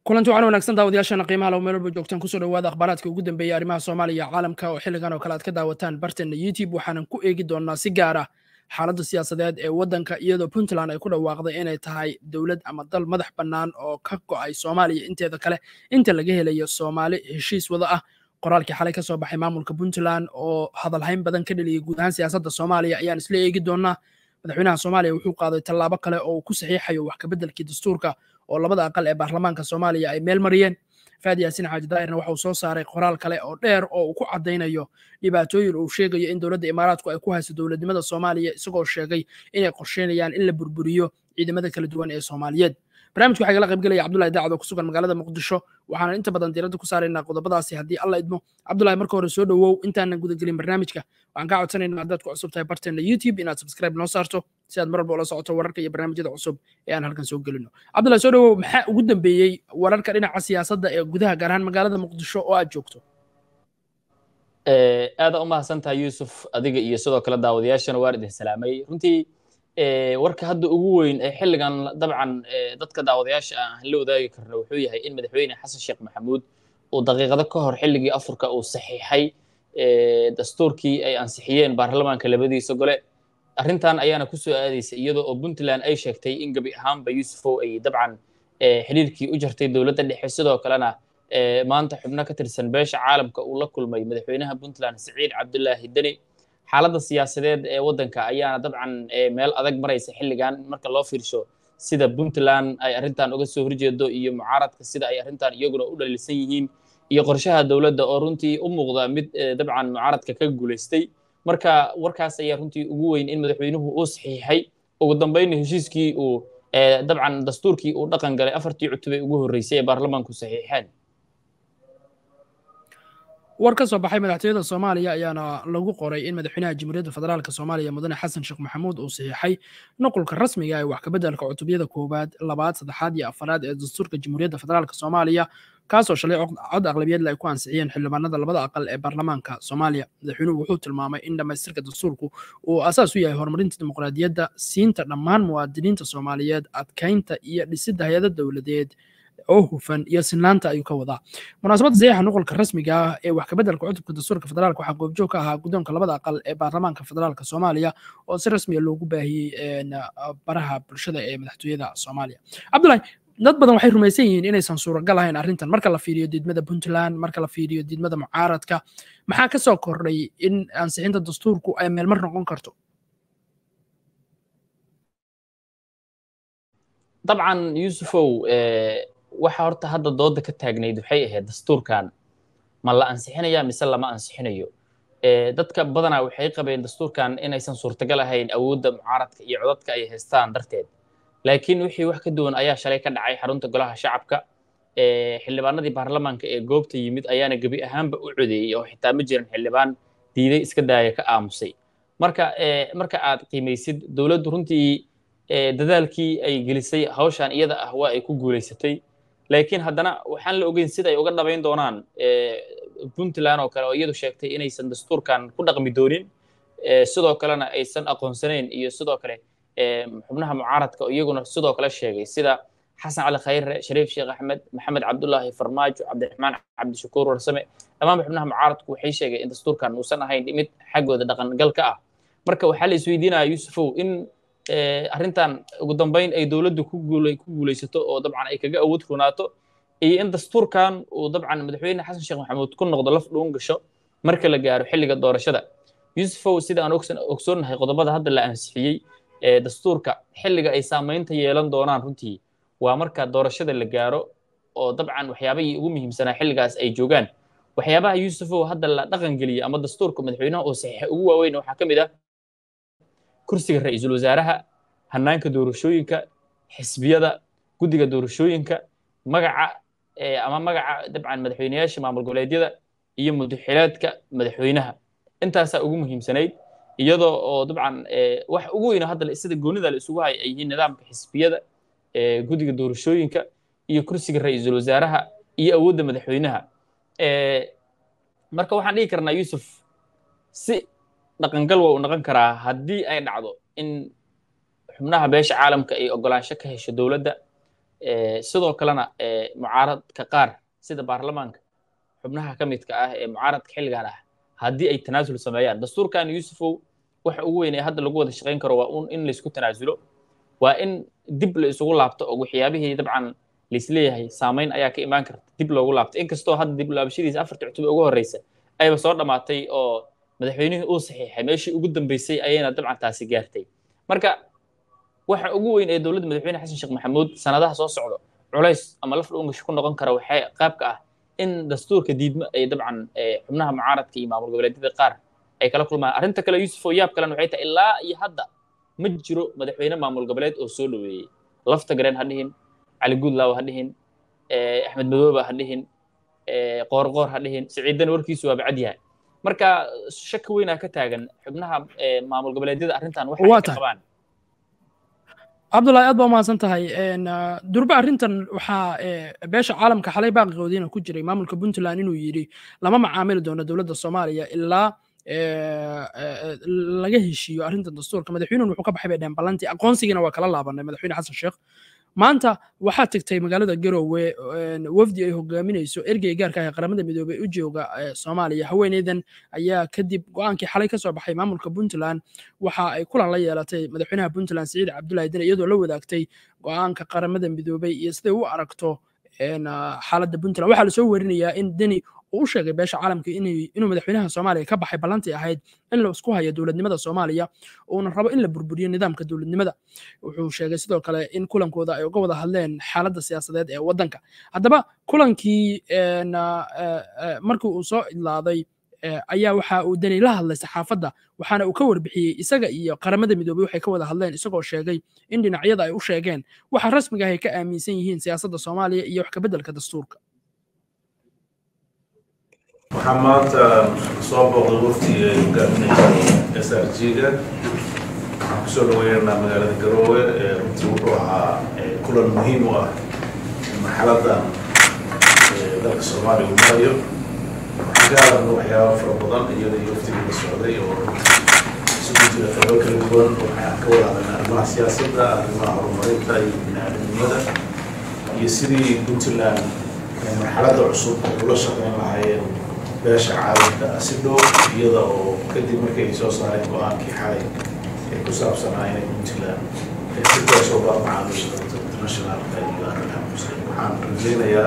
kulanti waxaan wanaagsan daawadayaashana qiimaha low meel walba joogtaan kusoo dhawaada akhbaaraadka ugu dambeeya arrimaha soomaaliya caalamka oo xilligan oo kale aad ka daawataan barteenna youtube waxaanan ku eegi doonaa si gaar ah xaaladda siyaasadeed ee waddanka iyadoo puntland ay ku dhawaaqday inay tahay dowlad ama dal madax bannaan oo ka go'ay soomaaliya inteeda kale inta laga helayo soomaali heshiis wada ah qoraalkii xalay ka soo baxay maamulka puntland oo hadalhayn badan ka dheliyay guud ahaan siyaasadda soomaaliya ayaan isla eegi doonaa madaxweynaha soomaaliya wuxuu qaaday tallaabo kale oo uu ku saxiixayo wax kabeddelkii dastuurka oo labada aqal ee baarlamaanka soomaaliya ay meel mariyeen faadi yaasin xaaji daahirna waxa uu soo saaray qoraal kale oo dheer oo uu ku caddaynayo dhibaatooyin uu sheegayo in dowladda imaaraadku ay ku hayso dowladnimada soomaaliya isagoo sheegay inay qorsheynayaan in la burburiyo ciidamada kala duwan ee soomaaliyeed barnaamijka waxaa igala qaybgelaya cabdullahi daacad oo ku sugan magaalada muqdisho waxaana inta badan diiradda ku saaraynaa qodobadaasi haddii alla idmo cabdullahi marka hore soo dhowow intaanan gudagelin barnaamijka waxaan kaa codsanaynaa haddaad ku cusub tahay barteenna youtube inaad subscribe noo saarto si aad mar walba ula socoto wararka iyo barnaamijyada cusub ee aan halkan soo gelino cabdullahi soo dhowow maxaa ugu dambeeyey wararka dhinaca siyaasadda ee gudaha gaar ahaan magaalada muqdisho oo aad joogto aada u mahadsantahay yuusuf adiga iyo sidoo kale daawadayaashana waan idin salaamay runtii warka hadda ugu weyn ee xilligan dabcan dadka daawadayaasha aan la wadaagi karno wuxuu yahay in madaxweyne xasan sheekh maxamuud uu daqiiqado ka hor xilligii afurka uu saxiixay dastuurkii ay ansixiyeen baarlamaanka labadiisa gole arrintan ayaana ku soo aadaysa iyadoo oo puntland ay sheegtay in gebi ahaanba yuusufow ay dabcan xidhiirkii u jartay dowladda dhexe sidoo kalena maanta xubno ka tirsan beesha caalamka uu la kulmay madaxweynaha puntland siciid cabdulaahi deni xaaladda siyaasadeed ee waddanka ayaana dabcan meel adag maraysa xilligan marka loo fiirsho sida puntland ay arrintan uga soo horjeedo iyo mucaaradka sida ay arrintan iyaguna u dhaliilsan yihiin iyo qorshaha dowladda oo runtii u muuqda mid dabcan mucaaradka ka guulaystay marka warkaas ayaa runtii ugu weyn in madaxweynuhu uu saxiixay ugu dambayna heshiiskii uu dabcan dastuurkii uu dhaqan galay afartii cutubay ugu horreysay ee baarlamaanku saxiixeen war ka soo baxay madaxtooyada soomaaliya ayaana lagu qoray in madaxweynaha jamhuuriyadda federaalk soomaaliya mudane xasan sheekh maxamuud uu saxiixay nuqulka rasmiga ee wax kabeddelka cutubyada koowaad labaad saddexaad iyo afaraad ee dastuurka jamhuuriyadda federaalk soomaaliya kaasoo shalay cod aqlabiyadle ay ku ansixiyeen xildhibaanada labada aqal ee baarlamaanka soomaaliya madaxweynuhu wuxuu tilmaamay in dhammaystirka dastuurku uu asaas u yahay horumarinta dimuqraadiyadda siinta dhammaan muwaadiniinta soomaaliyeed adkaynta iyo dhisidda hay-ada dowladeed oo hufan iyo sinaanta ayuu ka wadaa munaasabadda saxiixa nuqulka rasmiga ah ee wax kabeddelka cutubka dastuurka federaalk waxaa goobjoog ka ahaa guddoonka labada aqal ee baarlamaanka federaalk soomaaliya oo si rasmiya loogu baahiyey baraha bulshada ee madaxtooyada soomaaliya cabdullahi dad badan waxay rumaysan yihiin inaysan suuragal ahayn arrintan marka la fiiriyo diidmada puntland marka la fiiriyo diidmada mucaaradka maxaa ka soo kordhay in ansixinta dastuurku ay meelmar noqon karto dabcan yuusufow waxa horta hadda dooda ka taagnayd waxay ahayd dastuurkan ma la ansixinaya mise lama ansixinayo dadka badanaa waxay qabeen dastuurkan inaysan suurtagal ahayn awoodda mucaaradka iyo codadka ay haystaan darteed laakiin wixii wax ka duwan ayaa shalay ka dhacay xarunta golaha shacabka xildhibaanadii baarlamaanka ee goobta yimid ayaana gebi ahaanba u codeeyey oo xitaa ma jiran xildhibaan diiday iska daaya ka aamusay marka marka aad qiimaysid dowladdu runtii dadaalkii ay gelisay hawshan iyada ah waa ay ku guulaysatay laakiin haddana waxaan la ogeyn sida ay uga dhabayn doonaan puntland oo kale oo iyadu sheegtay inaysan dastuurkan ku dhaqmi doonin sidoo kalena aysan aqoonsanayn iyo sidoo kale xubnaha mucaaradka oo iyaguna sidoo kale sheegay sida xasan cali khayre shariif sheekh axmed maxamed cabdullaahi farmaajo cabdiraxmaan cabdishakuur warsame dhammaanba xubnaha mucaaradku waxay sheegeen in dastuurkan uusan ahayn mid xaggooda dhaqangal ka ah marka waxaa la isweydiinaya yuusufow in arrintan ugu dambayn ay dowladdu ku guulaysato oo dabcan ay kaga awood runaato iyo in dastuurkan uu dabcan madaxweyne xasan sheekh maxamuud ku noqdo laf dhuun gasho marka la gaaro xilliga doorashada yuusufow sida aan ogsoonnahay qodobada hadda la ansixiyey ee dastuurka xilliga ay saamaynta yeelan doonaan runtii waa marka doorashada la gaaro oo dabcan waxyaabahii ugu muhiimsanaa xilligaas ay joogaan waxyaabaha yuusufow hadda la dhaqan geliyey ama dastuurka madaxweynaha uu saxiixay ugu waaweyn waxaa ka mid ah kursiga ra'iisul wasaaraha hannaanka doorashooyinka xisbiyada guddiga doorashooyinka magaca ama magaca dabcan madaxweyneyaasha maamul goboleedyada iyo mudaxilaadka madaxweynaha intaasaa ugu muhiimsanayd iyadoo oo dabcan wax ugu weyna hadda sida goonida la isugu hay ay yihiin nidaamka xisbiyada guddiga doorashooyinka iyo kursiga ra'iisul wasaaraha iyo awoodda madaxweynaha marka waxaan dhihi karnaa yuusuf si dhaqangal waa uu noqon karaa haddii ay dhacdo in xubnaha beesha caalamka ay ogolaansho ka hesho dowladda sidoo kalena mucaaradka qaar sida baarlamaanka xubnaha ka midka ah ee mucaaradka xilligan ah haddii ay tanaasul sameeyaan dastuurkan yuusufow waxa ugu weyn ee hadda lagu wada shaqayn karo waa un in laysku tanaasulo waa in dib la isugu laabto oo waxyaabihii dabcan laisleeyahay saamayn ayaa ka imaan karta dib loogu laabto inkastoo hadda dib laabashadiisa afarta cutub ugu horreysa ayba soo dhammaatay oo madaxweynihii uu saxiixay meeshii ugu dambeysay ayayna dabcan taasi gaartay marka waxa ugu weyn ee dowladda madaxweyne xasan sheekh maxamuud sanadaha soo socdo culays ama laf dhungash ku noqon kara waxay qaabka ah in dastuurka diidmo ay dabcan xubnaha mucaaradka iyo maamul goboleedyada qaar ay kala kulmaan arrinta kale yuusuf oo yaab kalena waxay tahay ilaa iyo hadda ma jiro madaxweyne maamul goboleed oo soo dhoweeyey lafta gareen ha dhihin cali guudlaaw ha dhihin axmed madooba ha dhihin qoorqoor ha dhihin siciidan warkiisu waa bacad yahay marka shaki weynaa ka taagan xubnaha maamul goboleedyada arrintan waxa ay ka qabaan cabdullahi aad baa umahadsan tahay durbe arrintan waxaa beesha caalamka xalay baaqigoodiina ku jiray maamulka puntland inuu yidhi lama macaamili doono dowladda soomaaliya ilaa laga heshiiyo arrintan dastuurka madaxweynuhun wuxuu ka baxay bay dhehen ballantii aqoonsigiina waa kala laabanay madaxweyne xasan sheekh maanta waxaa tagtay magaalada garowe wafdi ay hogaaminayso ergey gaarka ah ee qaramada midoobey u jooga soomaaliya haweeneydan ayaa kadib go-aankii xalay ka soo baxay maamulka puntland waxa ay kulan la yeelatay madaxweynaha puntland siciid cabdullahi dine iyadoo la wadaagtay go-aanka qaramada midoobey iyo siday u aragto xaaladda puntland waxaa lasoo werinayaa in deni uu u sheegay beesha caalamka inuu madaxweynaha soomaaliya ka baxay ballantii ahayd in la isku hayo dowladnimada soomaaliya uuna rabo in la burburiyo nidaamka dowladnimada wuxuu sheegay sidoo kale in kulankooda ay uga wada hadleen xaaladda siyaasadeed ee waddanka haddaba kulankii markii uu soo idlaaday ayaa waxa uu deni la hadlay saxaafadda waxaana uu ka warbixiyey isaga iyo qaramada midoobey waxay ka wada hadleen isagoo sheegay in dhinacyada ay u sheegeen waxa rasmiga ah ay ka aaminsan yihiin siyaasadda soomaaliya iyo wax kabeddelka dastuurka waxaa maanta soo booqday waftiga ay hogaaminaysa s r g-ga waxaan kusoo dhaweynaynaa magaalada garoowe runtii wuxuu ahaa kulan muhiim u ah marxaladan dalka soomaaliya uu marayo waxaan ka hadalna waxyaaba fara badan iyada iyo waftiga la socday oo isugu jira qaybo kala duwan waxaan ka wada hadalnay arrimaha siyaasadda arrimaha horumarinta iyo biniaadamnimada iyo sidii puntland marxaladda cusub ay ula shaqeyn lahaayeen beesha caalamka si dhow iyada oo kadib markay soo saareen go-aankii xalay ee ku saabsanaa inay puntland si toosoo baa macaamiisha dadka internationalka iyo arrimaha muslim waxaan rajaynayaa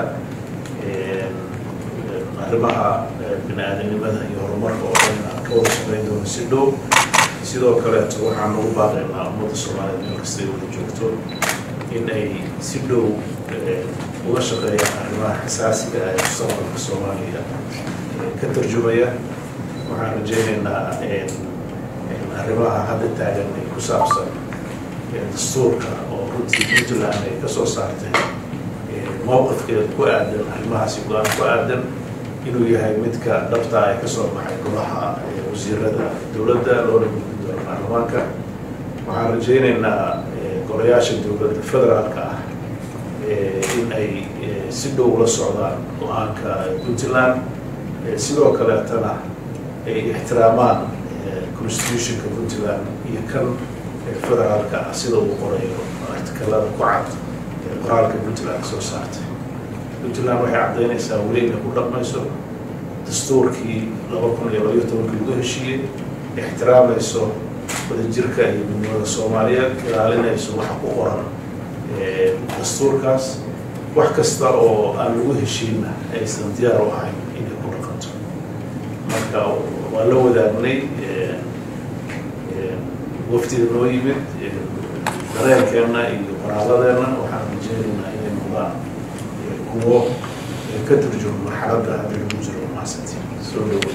arrimaha bini-aadanimada iyo horumarka oo dhan aan ka wada shaqeyn doono si dhow sidoo kaleeto waxaan ugu baaqaynaa ummadda soomaaliyeed meel kasta ay wada joogto in ay si dhow uga shaqeeyaan arrimaha xasaasiga ah ee mustaqbalka soomaaliya ka tarjumaya waxaan rajaynaynaa arrimaha hadda taagan ee ku saabsan dastuurka oo runtii puntland ay ka soo saartay mowqifkeeda ku aadan arrimahaasi go-aan ku aadan inuu yahay midka dhabta ay kasoo baxay golaha wasiirada dowladda loona gudbin doono baarlamaanka waxaan rajaynaynaa golayaasha dowladda federaalka ah in ay si dhow la socdaan go-aanka puntland sidoo kaleetana ay ixtiraamaan constitutionka puntland iyo kan federaalka ah sida uu qorayo artikalada ku cad ee qoraalka puntland soo saartay puntland waxay caddaynaysaa weli inay ku dhaqmayso dastuurkii laba kun iyo labaiyo tobankii lagu heshiiyey ixtiraamayso wadajirka iyo midnimada soomaaliyeed ilaalinayso waxa ku qoran dastuurkaas wax kasta oo aan lagu heshiinna aysan diyaar u ahayn inay ku dhaqanto marka waa la wadaagnay waftiga noo yimid dareenkeenna iyo qoraaladeenna waxaan rajeynaynaa inay noqdaan kuwo ka turjumo marxaladda hadda lagu jiro maasanti soo dhawo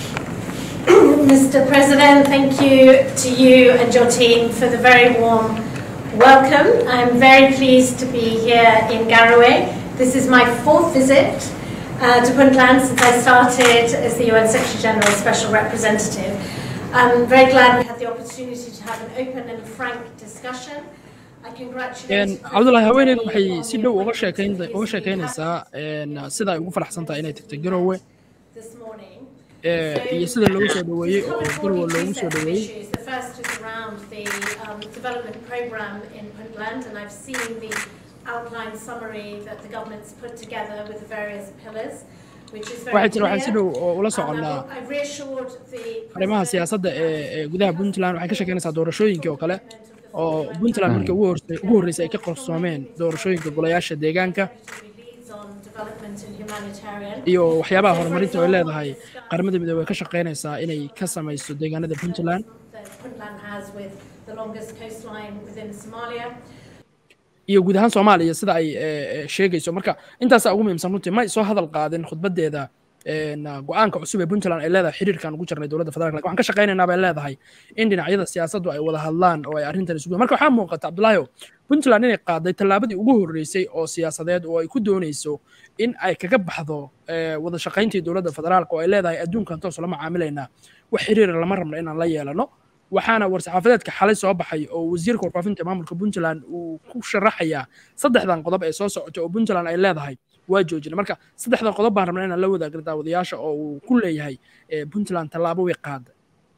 Mr. President, thank you to you and your team for the very warm welcome. I'm very pleased to be here in Garowe. This is my fourth visit uh, to Puntland since I started as the UN Secretary General Special Representative. I'm very glad we had the opportunity to have an open and frank discussion. I congratulate cabdullahi haweeneydu waxay si dhow uga sheekayn uga sheekaynaysaa sida ay ugu faraxsan tahay inay tagtay garowe this morning. iyo sida loogu soo dhaweeyey oo garowe loogu soo dhaweeyey The first is around the um, development program in Puntland, and I've seen the outline summary that the government's put together with the various pillars, which is very waxay tiri waxaan si clear. dhow oo ula Um, soconnaa I've- I've reassured the arrimaha President siyaasadda ee ee gudaha puntland waxay ka sheekeynaysaa doorashooyinkii oo kale oo of puntland markii ugu horse- ugu horreysay ay ka qarsoomeen doorashooyinka golayaasha deegaanka leads on development and humanitarian. iyo waxyaabaha horumarinta ay leedahay qaramada midoobey ay ka shaqeynaysaa inay ka samayso deegaanada puntland that Puntland has with the longest coastline within Somalia. iyo guud ahaan soomaaliya sida ay eh, eh, sheegayso marka intaasaa ugu muhiimsan runtii ma ay soo hadal qaadin khudbadeeda een, go-aanka cusub ee puntland ay leedahay xiriirkan ugu jirnay dowladda federaalk lakin waxaan ka shaqaynaynaa bay leedahay in dhinacyada siyaasaddu ay wada hadlaan oo ay arrintan isugu marka waxaa muuqata cabdulaahi puntland inay qaaday tallaabadii ugu horreysay oo siyaasadeed oo ay ku doonayso in ay kaga baxdo eh, wada shaqayntii dowladda federaalk oo ay leedahay adduunkan toos lama caamilaynaa wax xiriira lama rabno inaan la yeelano waxaana war-saxaafadeedka xalay soo baxay oo wasiirka warfaafinta maamulka puntland uu ku sharaxayaa saddexdan qodob ee soo socota oo puntland ay leedahay waa joojina marka saddexdan qodob baan rabnaa inaan la wadaagno daawadayaasha oo uu ku leeyahay eh, puntland tallaabo way qaada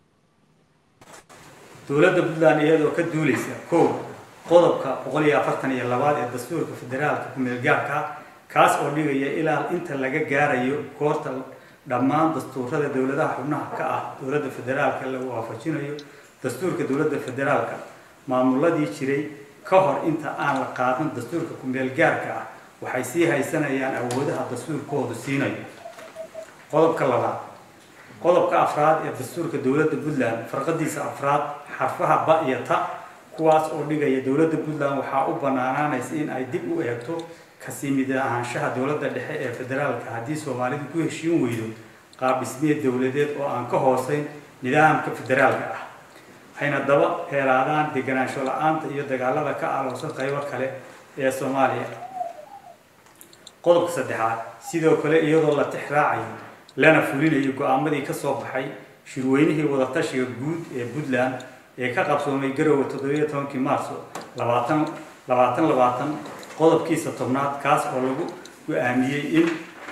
dowladda puntland iyadoo ka duuleysa kow qodobka boqol iyo afartan iyo labaad ee dastuurka federaalka ku-meelgaarka ah kaas oo dhigaya ilaa inta laga gaarayo goorta dhammaan dastuurada dowladaha xubnaha ka ah dowladda federaalka lagu waafajinayo dastuurka dowladda federaalka maamuladii jiray ka hor inta aan la qaadan dastuurka ku-meelgaarka ah waxay sii haysanayaan awoodaha dastuurkoodu siinayo qodobka labaad qodobka afraad ee dastuurka dowladda puntland farqadiisa afraad xarfaha ba iyo ta kuwaas oo dhigaya dowladda puntland waxaa u banaanaanaysa in ay dib u eegto kasii mid ahaanshaha dowladda dhexe ee federaalka haddii soomaalidu ku heshiin weydo qaab dhismeed dowladeed oo aan ka hooseyn nidaamka federaalka ah waxayna daba heeraadaan deganaansho la-aanta iyo dagaalada ka aloosan qaybo kale ee soomaaliya qodobka saddexaad sidoo kale iyadoo la tixraacayo lana fulinayo go-aamadii ka soo baxay shirweynihii wadatashiga guud ee puntland ee ka qabsoomay garowe toddobiyo tobankii maarso labaatan labaatan labaatan qodobkiisa tobnaad kaas oo lagu go-aamiyey in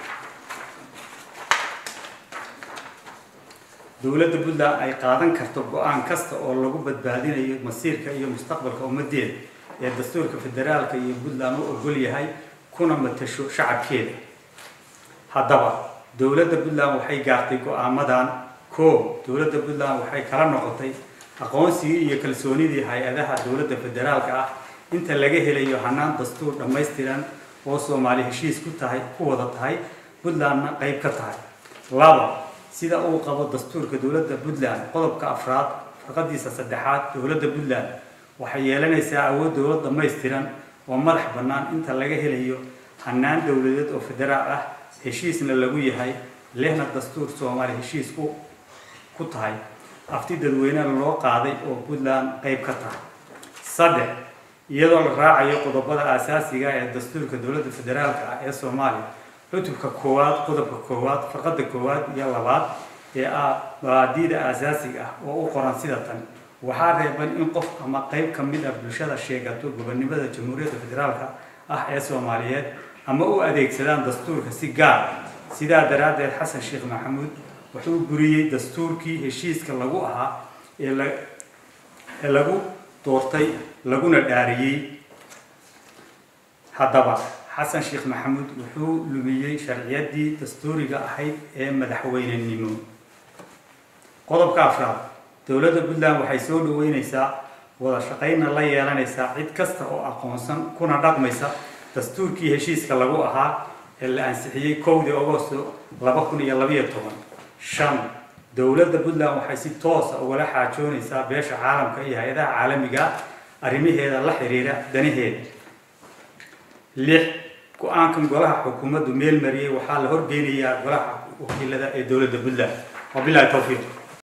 dowladda puntland ay qaadan karto go-aan kasta oo lagu badbaadinayo masiirka iyo mustaqbalka ummadeeda ee dastuurka federaalka iyo puntland u ogol yahay kuna matasho shacabkeeda haddaba dowladda puntland waxay gaartay go-aamadan koow dowladda puntland waxay kala noqotay aqoonsigii iyo kalsoonidii hay-adaha dowladda federaalka ah inta laga helayo hanaan dastuur dhammaystiran oo soomaali heshiis ku tahay ku wada tahay puntlandna qayb ka tahay laba sida uu qabo dastuurka dowladda puntland qodobka afraad farqadiisa saddexaad dowladda puntland waxay yeelanaysaa awood dowlad dhammaystiran oo madax bannaan inta laga helayo hanaan dowladeed oo federaal ah heshiisna lagu yahay lehna dastuur soomaali heshiis ku ku tahay afti dadweynena loo qaaday oo puntland qayb ka tahay saddex iyadoo la raacayo qodobada aasaasiga ee dastuurka dowladda federaalka ah ee soomaaliya cutubka koowaad qodobka koowaad farqada koowaad iyo labaad ee ah mabaadiida aasaasiga ah oo u qoran sida tan waxaa reeban in qof ama qayb ka mid ah bulshada sheegato gobonimada jamhuuriyadda federaalka ah ee soomaaliyeed ama u adeegsadaan dastuurka si gaar sidaa daraaddeed xasan sheekh maxamuud wuxuu buriyey dastuurkii heshiiska lagu ahaa ee la ee lagu doortay laguna dhaariyey haddaba xasan sheekh maxamuud wuxuu lumiyey sharciyaddii dastuuriga ahayd ee madaxweynenimo qodobka afraad dowladda puntland waxay soo dhaweyneysaa wada shaqaynna la yeelanaysaa cid kasta oo aqoonsan kuna dhaqmaysa dastuurkii heshiiska lagu ahaa ee la ansixiyey kowdii agosto laba kun iyo labayo toban shan dowladda puntland waxay si toosa ugala xaajoonaysaa beesha caalamka iyo hay-adaha caalamiga arrimaheeda la xiriira danaheeda lix go-aankan golaha xukuumaddu meel mariyey waxaa la horgeynayaa golaha wakiilada ee dowladda puntland wabilahi towfiiq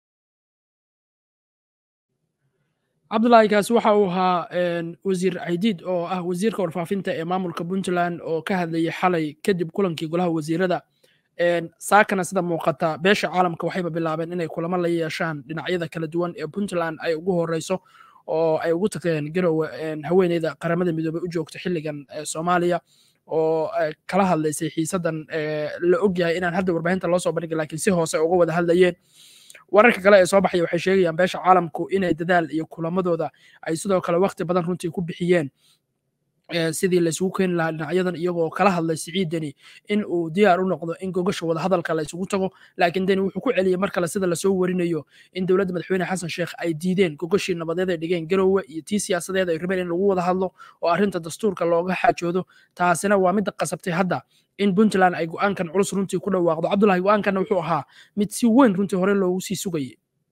cabdulaahi kaasi waxa uu ahaa wasiir caydiid oo ah wasiirka warfaafinta ee maamulka puntland oo ka hadlayay xalay kadib kulankii golaha wasiirada saakana sida muuqata beesha caalamka waxayba bilaabeen inay kulamo la yeeshaan dhinacyada kala duwan ee puntland ay ugu horeyso oo ay ugu tageen garowe haweeneyda qaramada midoobey u joogta xilligan soomaaliya oo kala hadlaysay xiisadan la ogyahay inaan hadda warbaahinta loo soo bandhigin lakiin si hoose uga wada hadlayeen wararka kale ee soo baxaya waxay sheegayaan beesha caalamku inay dadaal iyo kulamadooda ay sidoo kale waqti badan runtii ku bixiyeen sidii laysugu keeni lahaa dhinacyadan iyagoo kala hadlay siciid deni in uu diyaar u noqdo in gogasha wadahadalka la isugu tago laakiin deni wuxuu ku celiyey mar kale sida lasoo warinayo in dowladda madaxweyne xasan sheekh ay diideen gogashii nabadeed ay dhigeen garowe iyo tii siyaasadeed ay rabeen in lagu wada hadlo oo arrinta dastuurka looga xaajoodo taasina waa midda qasabtay hadda in puntland ay go'aankan culus runtii ku dhawaaqdo cabdullahi go'aankanna wuxuu ahaa mid si weyn runtii hore loogu sii sugayay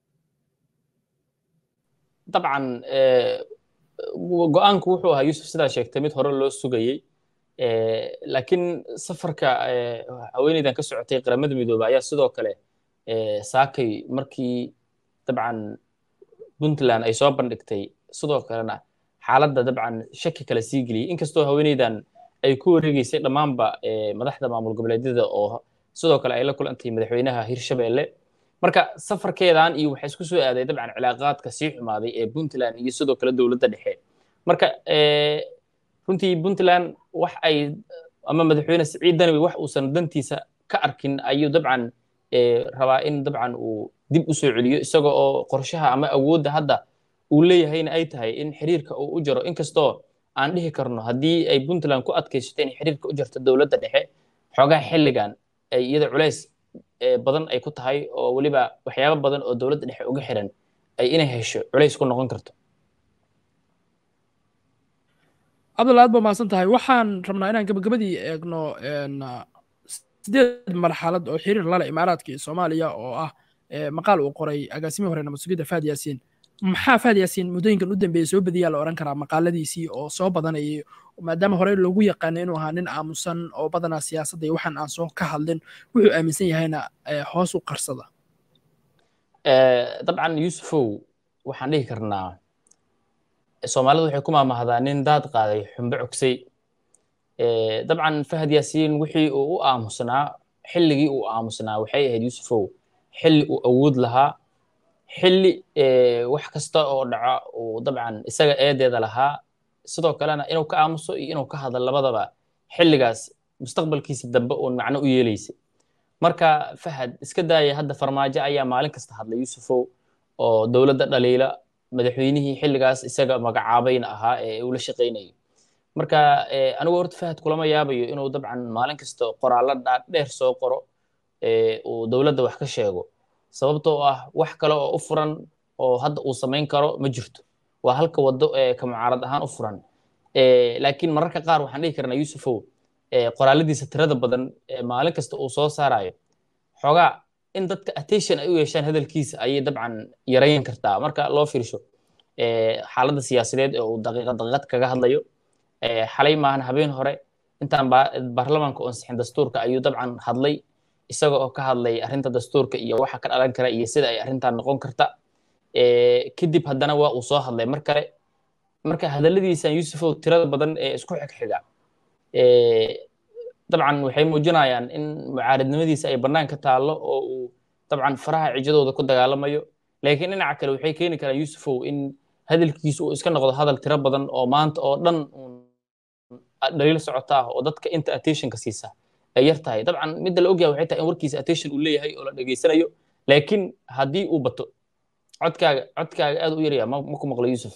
dabcan go-aanku wuxuu ahaa yuusuf sidaa sheegtay mid hore loo sugayey laakiin safarka haweeneydan ka socotay qaramada midoobe ayaa sidoo kale saakay markii dabcan puntland ay soo bandhigtay sidoo kalena xaaladda dabcan shaki kale sii geliyey inkastoo haweeneydan ay ku wareegeysay dhammaanba madaxda maamul goboleedyada oo sidoo kale ay la kulantay madaxweynaha hirshabelle marka safarkeedan iyo waxaa isku soo aaday dabcan cilaaqaadka sii xumaaday ee puntland iyo sidoo kale dowladda dhexe marka runtii puntland wax ay ama madaxweyne siciid danawi wax uusan dantiisa ka arkin ayuu dabcan rabaa in dabcan uu dib u soo celiyo isaga oo qorshaha ama awoodda hadda uu leeyahayna ay tahay in xiriirka uu u jaro inkastoo aan dhihi karno haddii ay puntland ku adkaysato in xiriirka u jarto dowladda dhexe xoogaha xilligan ay iyada culays badan ay ku tahay oo weliba waxyaabo badan oo dowladda dhexe uga xiran ay inay hesho culays ku noqon karto cabdulla aad ba mahadsan tahay waxaan rabnaa inaan gabagabadii eegno sideed marxalad oo xiriir lale imaaraadka iyo soomaaliya oo ah maqaal uu qoray agaasimihii hore nabad sugidda faad yaasiin maxaa faad yaasiin muddooyinkan u dambeeyey soo badiyaa la odhan karaa maqaaladiisii oo soo badanayay maadaama hore loogu yaqaano inuu ahaa nin aamusan oo badanaa siyaasadda iyo waxaan aan soo ka hadlin wuxuu aaminsan yahayna hoos u qarsada dabcan yuusufow waxaan dhihi karnaa soomaalidu waxay ku maamahdaa nin daad qaaday xumbe cogsay dabcan fahad yaasiin wixii uu u aamusnaa xilligii uu aamusnaa waxay ahayd yuusufow xilli uu awood lahaa xilli wax kasta oo dhaca uu dabcan isaga eedeeda lahaa sidoo kalena inuu ka aamuso iyo inuu ka hadlo labadaba xilligaas mustaqbalkiisa dambe uun macno u yeelaysay marka fahad iska daaya hadda farmaajo ayaa maalin kasta hadlay yuusufow oo dowladda dhaliila madaxweynihii xilligaas isaga magacaabayna ahaa ee uu la shaqaynayo marka anigu horta fahad kulama yaabayo inuu dabcan maalin kasta qoraallo dheer soo qoro uu dowladda wax ka sheego sababtoo ah wax kale oo u furan oo hadda uu samayn karo ma jirto waa halka waddo ee ka mucaarad ahaan u furan laakiin mararka qaar waxaan dhihi karnaa yuusufow qoraalladiisa tirada badan maalin kasta uu soo saarayo xoogaa in dadka attention ay u yeeshaan hadalkiisa ayay dabcan yarayn kartaa marka loo fiirsho xaaladda siyaasadeed ee uu daqiiqad daqiiqad kaga hadlayo xalay maahan habeen hore intaan baarlamaanka oo ansixin dastuurka ayuu dabcan hadlay isaga oo ka hadlay arrinta dastuurka iyo waxa ka dhalan kara iyo sida ay arrintan noqon karta kadib haddana waa uu soo hadlay mar kale marka hadalladiisan yuusufow tirada badan ee isku xigxiga dabcan waxay muujinayaan in mucaaradnimadiisa ay bannaan ka taallo oo uu dabcan faraha cijadooda ku dagaalamayo laakiin dhinaca kale waxay keeni karaan yuusufow in hadalkiisu uu iska noqdo hadal tiro badan oo maanta oo dhan dhaliil socota ah oo dadka inta attentionka siisa ay yar tahay dabcan midda la ogyahay waxay tahay in warkiisa attention uu leeyahay oo la dhegaysanayo laakiin haddii uu bato codkaaga codkaaga aad u yaraya ma ku maqlo yuusuf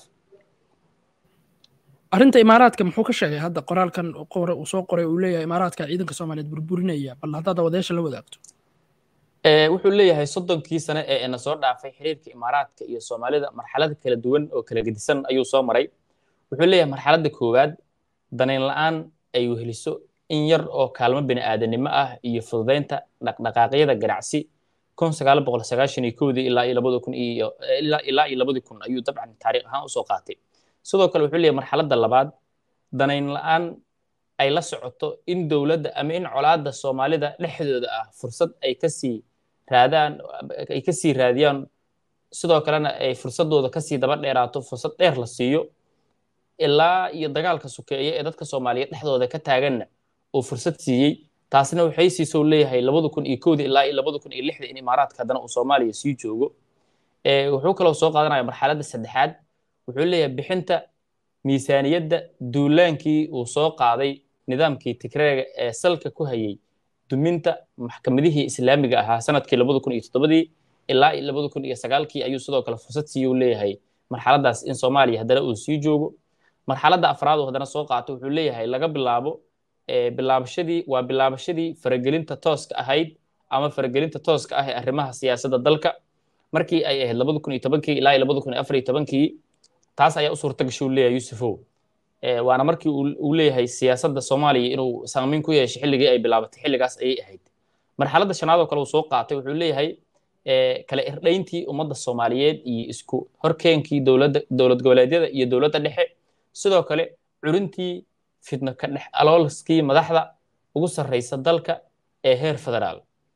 arrinta imaaraadka muxuu ka sheegay hadda qoraalkan qore uu soo qoray uu leeyahay imaaraadka ciidanka soomaaliyeed burburinaya bal haddaad wadayaasha la wadaagto wuxuu leeyahay soddonkii sane ee ina soo dhaafay xiriirka imaaraadka iyo soomaalida marxalada kala duwan oo kala gedisan ayuu soo maray wuxuu leeyahay marxaladda koowaad danayn la'aan ay weheliso in yar oo kaalmo bini aadanimo ah iyo fududaynta dhaqdhaqaaqyada ganacsi kun sagaal boqol sagaashan iyo kowdii ilaa iyo labada kun iyo ilaa iyo labadii kun ayuu dabcan taariikh ahaan usoo qaatay sidoo kale wuxuu leeyahay marxaladda labaad danayn la'aan ay la socoto in dowladda ama in colaadda soomaalida dhexdooda ah fursad ay kasii raadaan ay kasii raadiyaan sidoo kalena ay fursadooda kasii daba dheeraato fursad dheer la siiyo ilaa iyo dagaalka sukeeye ee dadka soomaaliyeed dhexdooda ka taaganna uu fursad siiyey taasna waxay siisou leeyahay labada kun iyo kowda ilaa iyo labada kun iyo lixda in imaaraadka haddana uu soomaaliya sii joogo wuxuu kaloo soo qaadanaya marxaladda saddexaad wuxuu leeyahay bixinta miisaaniyadda duulaankii uu soo qaaday nidaamkii tigreega ee salka ku hayay duminta maxkamadihii islaamiga ahaa sanadkii labada kun iyo toddobadii ilaa iyo labada kun iyo sagaalkii ayuu sidoo kale fursad siiyuu leeyahay marxaladdaas in soomaaliya haddana uu sii joogo marxaladda afraad uu haddana soo qaato wuxuu leeyahay laga bilaabo bilaabashadii waa bilaabashadii faragelinta tooska ahayd ama faragelinta tooska ah ee arrimaha siyaasadda dalka markii ay ahayd labada kun iyo tobankii ilaa iyo labada kun iyo afar iyo tobankii taas ayaa u suurta gashay uu leeyahay yusufow waana markii uu leeyahay siyaasadda soomaaliya inuu saamayn ku yeeshay xilligii ay bilaabatay xilligaas ayay ahayd marxaladda shanaad oo kale uu soo qaatay wuxuu leeyahay kala irdhayntii ummadda soomaaliyeed iyo isku horkeenkii dowladda dowlad goboleedyada iyo dowladda dhexe sidoo kale curintii fidno ka dhex aloolskii madaxda ugu sarraysa dalka ee heer federaal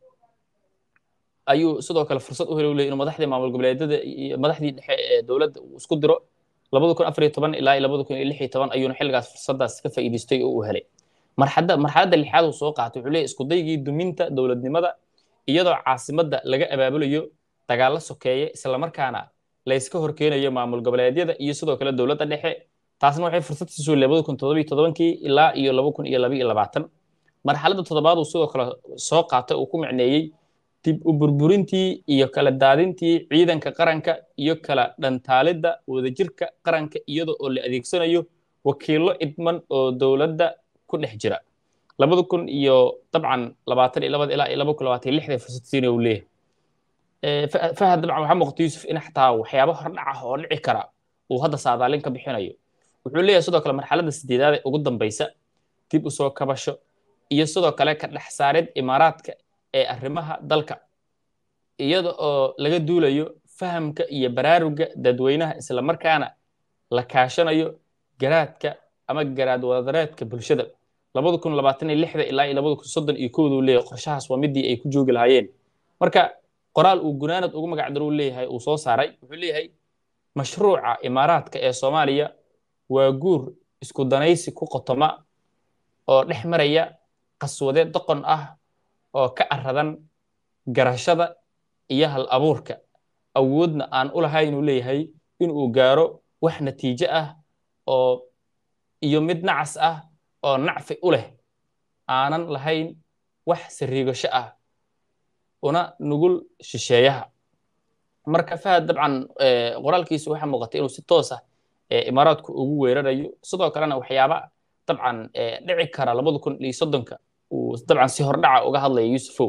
ayuu sidoo kale fursad u helay u leeyay inuu madaxdii maamul goboleedyada iyo madaxdii dhexe ee dowladda uu isku diro labada kun afar iyo toban ilaa labada kun iyo lix iyo toban ayuuna xilligaas fursaddaas ka faa'iidaystay oo uu helay marxadda marxaladda lixaad uu soo qaatay wuxuu leeyahy iskudaygii duminta dowladnimada iyadoo caasimadda laga abaabulayo dagaallo sokeeye islamarkaana layska horkeenayo maamul goboleedyada iyo sidoo kale dowladda dhexe taasna waxay fursad siisuu labada kun toddobiyo todobankii ilaa iyo laba kun iyo laba iyo labaatan marxaladda toddobaad uu sidoo kale soo qaatay uu ku micneeyey dib u burburintii iyo kala daadintii ciidanka qaranka iyo kala dhantaalidda wadajirka qaranka iyada oo la adeegsanayo wakiillo idman oo dowladda ku dhex jira labada kun iyo dabcan labaatan iyo labada ilaa iyo laba kun labaatan iyo lixda fursad siina uu leeyahay fahad dabcan waxaa muuqata yuusuf in xataa waxyaabo hordhac ah oo dhici kara uu hadda saadaalin ka bixinayo wuxuu leeyahay sidoo kale marxaladda sideedaad ee ugu dambaysa dib u soo kabasho iyo sidoo kale ka dhex saarid imaaraadka ee arrimaha dalka iyada oo laga duulayo fahamka iyo baraaruga dadweynaha islamarkaana la kaashanayo garaadka ama garaad wadareedka bulshada labada kun labaatan iyo lixda ilaa iyo labada kun soddon iyo kowda uu leeyahay qorshahaas waa midii ay ku joogi lahaayeen marka qoraal uu gunaanad ugu magac daro uu leeyahay uu soo saaray wuxuu leeyahay mashruuca imaaraadka ee soomaaliya waa guur isku danaysi ku qotoma oo dhex maraya qaswade doqon ah oo ka aradan garashada iyo hal abuurka awoodna aan u lahayn inuu leeyahay inuu gaaro wax natiijo ah oo iyo mid nacas ah oo nacfi u leh aanan lahayn wax sariigasho ah una nugul shisheeyaha marka fahad dabcan qoraalkiisa waxaa muuqatay inuu si toos ah imaaraadku ugu weerarayo sidoo kalena waxyaaba dabcan dhici kara labada kun iyo soddonka uu dabcan si hordhaca uga hadlaya yusufow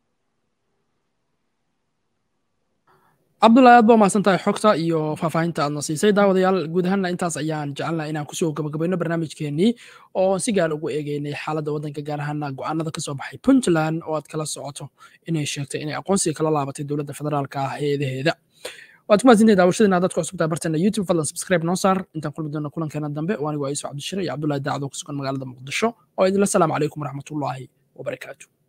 cabdullahi aad baa umahadsan tahay xogta iyo faahfaahinta aadna siisay daawadayaal guud ahaanna intaas ayaan jecelnaa inaan kusoo gabagabayno barnaamijkeenii oo si gaar ugu eegeynay xaaladda waddanka gaar ahaana go'aanada kasoo baxay puntland oo aad kala socoto inay sheegtay inay aqoonsiga kala laabatay dowladda federaalka ah heedaheeda waad ku mahadsantahay daawashadiina dadku cusubtaa barteena youtube fadlan subscribe noo saar intaan kulmi doona kulankeena dambe oo anigu aiso cabdishire iyo cabdullahi daacdo ku sugan magaalada muqdisho oo idinla salaamu calaykum waraxmatullaahi wabarakaatu